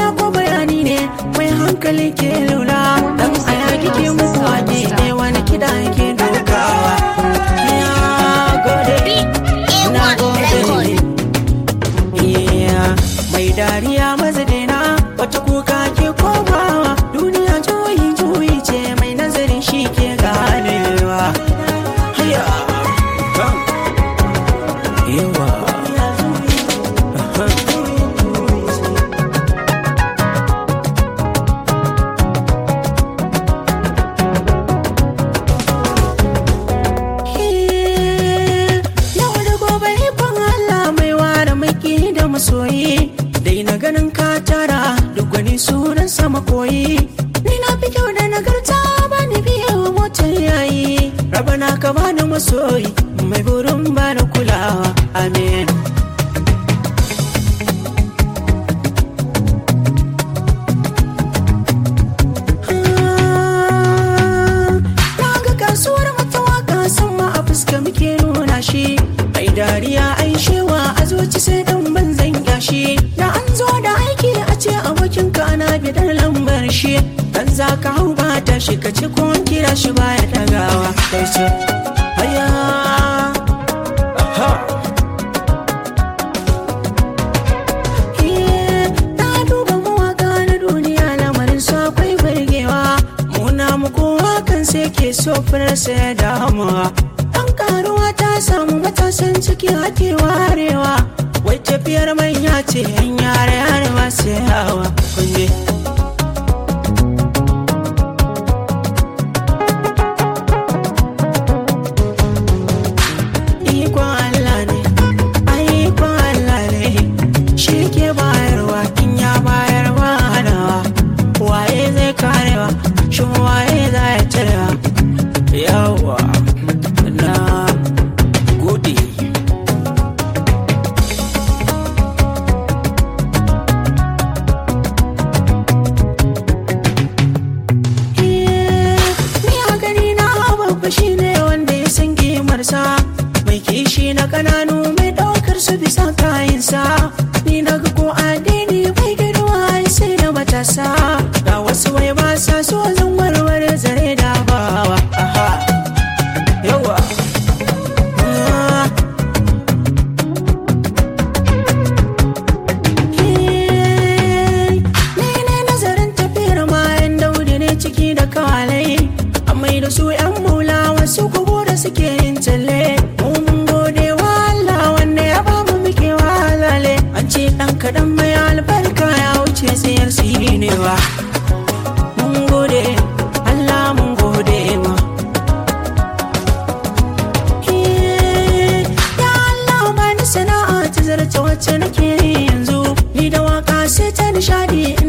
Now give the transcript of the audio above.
ko bayani ne mai hankali ke lura dan aya kike muku wake ne wani kida yake dokawa ya gode na gode iya mai dariya mazadina wata kuka ke komawa duniya juyi juyi ce mai nazarin shi ke ganewa haya yawa Yau da gobe ikon Allah mai ware maki da masoyi Dai na ganin ka tara duk wani sunan sama koyi Ni na fi kyau da nagarta ba ni biya wa motar yayi Rabana ka bani masoyi mai burin bani kulawa Amen Na ga kasuwar mata waka sama a fuska muke nuna shi Ai dariya ai shewa a zuci sai dan banzan yashi Da an zo da aiki a ce abokin ka ana bidar lambar shi Dan za ka hau ba ta shi ka ce ko an kira shi baya dagawa Kai ce haya Aha Na duba mawaka na duniya lamarin su akwai burgewa Muna muku wakan sai ke so firarsa ya damuwa An karuwa ta samu matasan ciki ake warewa Wai tafiyar manya ce yan yare yare masu yawa kunje Ikon Allah ne, ai ikon Allah ne, shi ke bayarwa in ya bayar ba hanawa. Waye zai karewa, shin waye za ya cirewa? Yawa, na gode. Ni a gani na babba shi ne wanda ya san kimarsa mai kishi na kananu mai ɗaukar su bisa kayansa ni na ga ko addini bai girma sai da matasa ga wasu wai ba sa so zan warware zare da bawa aha yawa Ah. Ni ne nazarin tafiyar mayan daudi ne ciki da kawalai Amai da su yan mula wasu kubu da suke yin talle Mu mun gode wa Allah wanda ya ba mu muke walale An ce ɗan kaɗan mai albarka ya wuce tsayar su yi ne ba Mun gode Allah mun gode ma Ya Allah bani sana'a ta zarce wacce nake yi yanzu Ni da waka sai ta nishadi